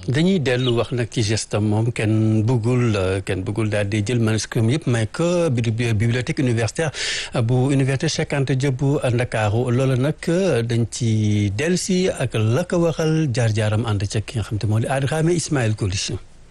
dañuy dellu wax nag ci gestam moom kenn bëggul kenn bëggul daal di jël manuscrit yëpp may ko bibliothèque universitaire bu université Cheikh Anta Diop bu Ndakaaru loolu nag dañ ci dellu si ak la ko waxal jaar-jaaram ànd ca ki nga xam te moo di Adrame Ismaël Colis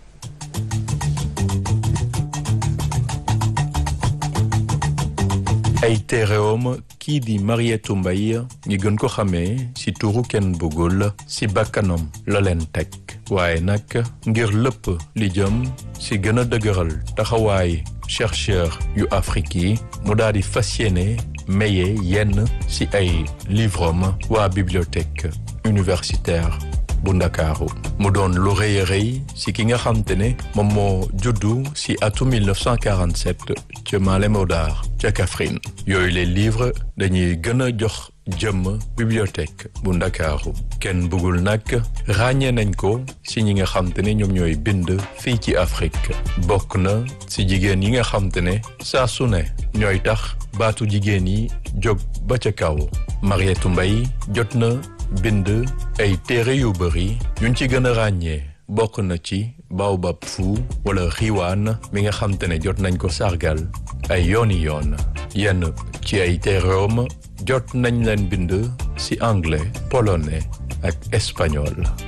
ay téeréewam kii di Mariétou Mbaye ñi gën ko xamee ci turu kenn bëggul ci bakkanam la leen teg waaye nag ngir lépp li jëm ci gën a dëgëral taxawaay chercheur yu Afrique yi mu daal di fas yéene maye yenn ci ay livrom waa bibliothèque universitaire bu Ndakaaru mu doon lu rëy a rëy ci ki nga xam te ne moom moo juddu ci atum 1947 ca Malem Hodar ca Kaffrine yooyu les livres dañuy gën a jox jëmm bibliothèque bu Ndakaaru kenn bëggul nag ràññee nañ ko ci ñi nga xam te ne ñoom ñooy bind fii ci Afrique bokk na ci jigéen yi nga xam te ne saa su ne ñooy tax baatu jigéen yi jóg ba ca kaw Mariétou Mbaye jot na bind ay téere yu bëri yuñ ci gën a ràññee bokk na ci Baobab Fu wala Xiwaan mi nga xam te ne jot nañ ko sargal ay yooni yoon yenn ci ay téereem jot nañ leen bind ci anglais polonais ak espagnol